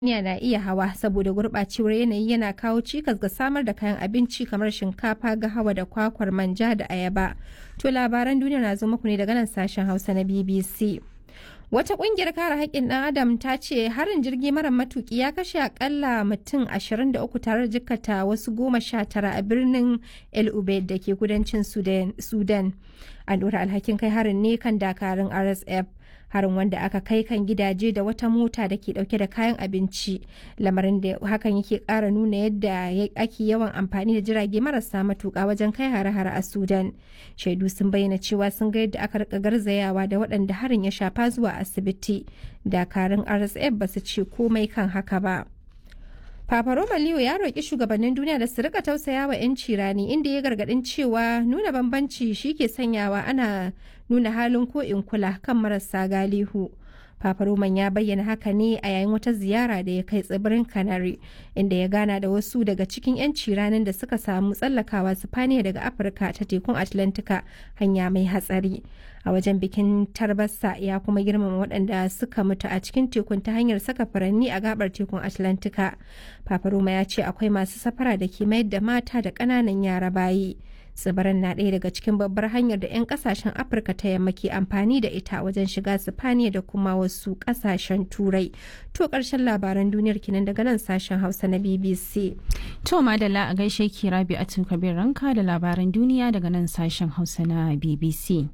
duniya na iya hawa saboda gurɓacewar yanayi yana kawo cikas ga samar da kayan abinci kamar shinkafa gahawa da kwakwar manja da ayaba to labaran duniya na zo muku ne daga nan sashen hausa na bbc wata kungiyar kare haƙƙin ɗan adam ta ce harin jirgi mara matuki ya kashe akalla mutum 23 tare da jikkata wasu goma sha tara a birnin el ubaid da ke kudancin sudan an ɗora alhakin kai harin ne kan dakarun rsf harin wanda aka kai kan gidaje da wata mota da ke dauke da kayan abinci lamarin da hakan yake kara nuna yadda ake yawan amfani da jirage marasa matuka wajen kai hare-hare a sudan shaidu sun bayyana cewa sun ga yadda aka rika garzayawa da waɗanda harin ya shafa zuwa asibiti dakarun rsf ba su ce komai kan haka ba Papa Roma Leo ya roƙi shugabannin duniya da su rika tausaya wa 'yanci rani inda ya gargaɗin cewa nuna bambanci shi ke sanyawa ana nuna halin ko in kula kan marasa galihu. Papa Roman ya bayyana haka ne a yayin wata ziyara da ya kai tsibirin Canary inda ya gana da wasu daga cikin 'yanci ranar da suka samu tsallakawa Sifaniya daga Afirka ta tekun Atlantika hanya mai hatsari. A wajen bikin tarbassa ya kuma girmama waɗanda suka mutu a cikin tekun ta hanyar saka furanni a gabar tekun Atlantika. Papa Roma ya ce akwai masu safara da ke mayar da mata da ƙananan yara bayi. tsibirin na ɗaya daga cikin babbar hanyar da 'yan kasashen afirka ta yamma ke amfani da ita wajen shiga sifaniya da kuma wasu kasashen turai to ƙarshen labaran duniyar kinan daga nan sashen hausa na bbc to madalla a gaishe ki rabi a kabir ranka da labaran duniya daga nan sashen hausa na bbc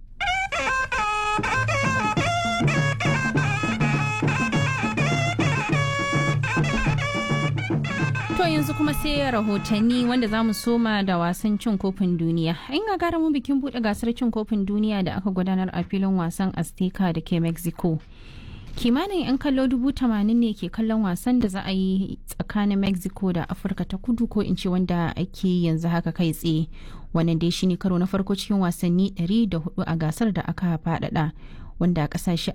To yanzu kuma sai rahotanni wanda za mu soma da wasan cin kofin duniya. In ga gara mu bikin buɗe gasar cin kofin duniya da aka gudanar a filin wasan Azteca da ke Mexico. Kimanin 'yan kallo dubu tamanin ne ke kallon wasan da za a yi tsakanin Mexico da Afirka ta kudu ko in ce wanda ake yanzu haka kai tsaye. Wannan dai shine karo na farko cikin wasanni 104 a gasar da aka faɗaɗa. wanda kasashe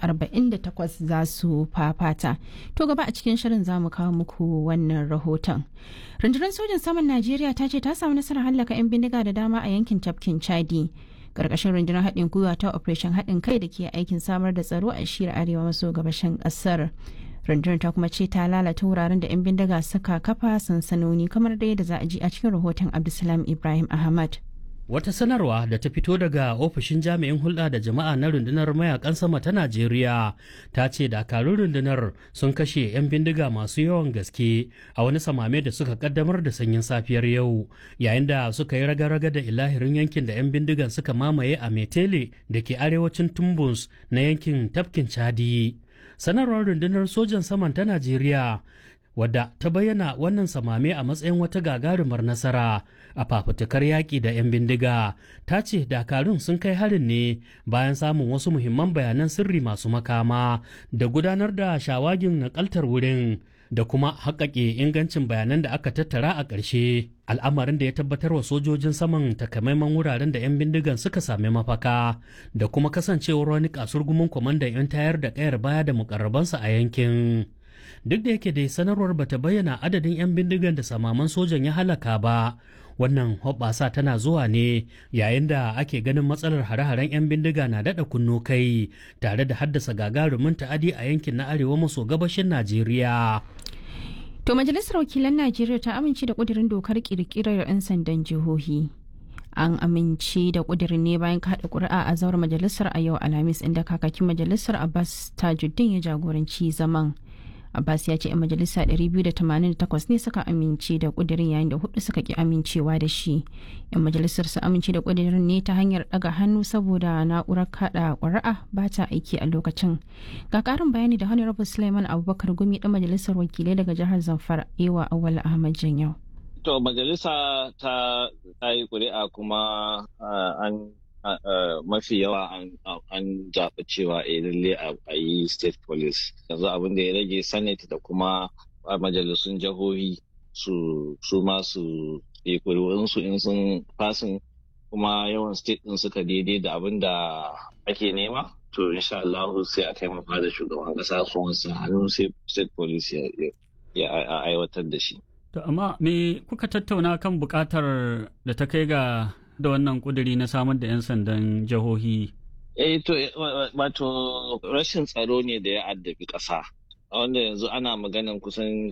48 za su fafata. To gaba a cikin shirin za mu kawo muku wannan rahoton. Rundunar sojin saman Najeriya ta ce ta samu nasarar hallaka 'yan bindiga da dama a yankin tafkin Chadi. Karkashin rundunar haɗin gwiwa ta Operation haɗin kai da ke aikin samar da tsaro a shiyar arewa maso gabashin ƙasar. rundunar ta kuma ce ta lalata wuraren da 'yan bindiga suka kafa sansanoni kamar da yadda za a ji a cikin rahoton Abdulsalam Ibrahim Ahmad. Wata sanarwa da ta fito daga ofishin jami'in hulɗa da jama'a na rundunar mayakan sama ta Najeriya ta ce dakarun rundunar sun kashe 'yan bindiga masu yawan gaske a wani samame da suka kaddamar da sanyin safiyar yau yayin da suka yi raga-raga da ilahirin yankin da 'yan bindigan suka mamaye a Metele da ke arewacin Tumbus na yankin tafkin Chadi. Sanarwar rundunar sojan saman ta Najeriya wadda ta bayyana wannan samame a matsayin wata gagarumar nasara a fafutukar yaƙi da 'yan bindiga ta ce dakarun sun kai harin ne bayan samun wasu muhimman bayanan sirri masu makama da gudanar da shawagin nakaltar wurin da kuma haƙaƙe ingancin bayanan da aka tattara a ƙarshe al'amarin da ya tabbatar wa sojojin saman takamaiman wuraren da 'yan bindigan suka sami mafaka da kuma kasancewar wani kasurgumin kwamandan 'yan tayar da ƙayar baya da mukarrabansa a yankin duk da yake dai sanarwar bata bayyana adadin 'yan bindigan da samaman sojan ya halaka ba wannan hoɓɓasa tana zuwa ne yayin da ake ganin matsalar hare-haren 'yan bindiga na daɗa kunno kai tare da haddasa gagarumin ta'adi a yankin na arewa maso gabashin najeriya To majalisar wakilan Najeriya ta amince da ƙudurin dokar ƙirƙirar 'yan sandan jihohi. an amince da kudirin ne bayan kada kuri'a a zauren majalisar a yau alhamis inda kakakin majalisar abbas tajuddin ya jagoranci zaman abbas ya ce 'yan majalisa 288 ne suka amince da kudirin yayin da hudu suka ki amincewa da shi 'yan majalisar su amince da kudirin ne ta hanyar daga hannu saboda na'urar kada kuri'a ba ta aiki a lokacin ga karin bayani da honorable suleiman abubakar gumi dan majalisar wakilai daga jihar zamfara ewa awal ahmad janyau To majalisa ta yi ƙuri'a kuma an mafi yawa an zaɓi cewa a lalle a yi state police yanzu abin da ya rage senate da kuma majalisun jihohi su su ma su yi ƙuri'unsu in sun fasin kuma yawan state ɗin suka daidai da abin da ake nema to insha Allah sai a taimaka da shugaban ƙasa su wasu hannu sai state police ya aiwatar da shi. To amma me kuka tattauna kan bukatar da ta kai ga da wannan kuduri na samar da 'yan sandan jihohi? Eh to wato rashin tsaro ne da ya addabi ƙasa. wanda yanzu ana maganan kusan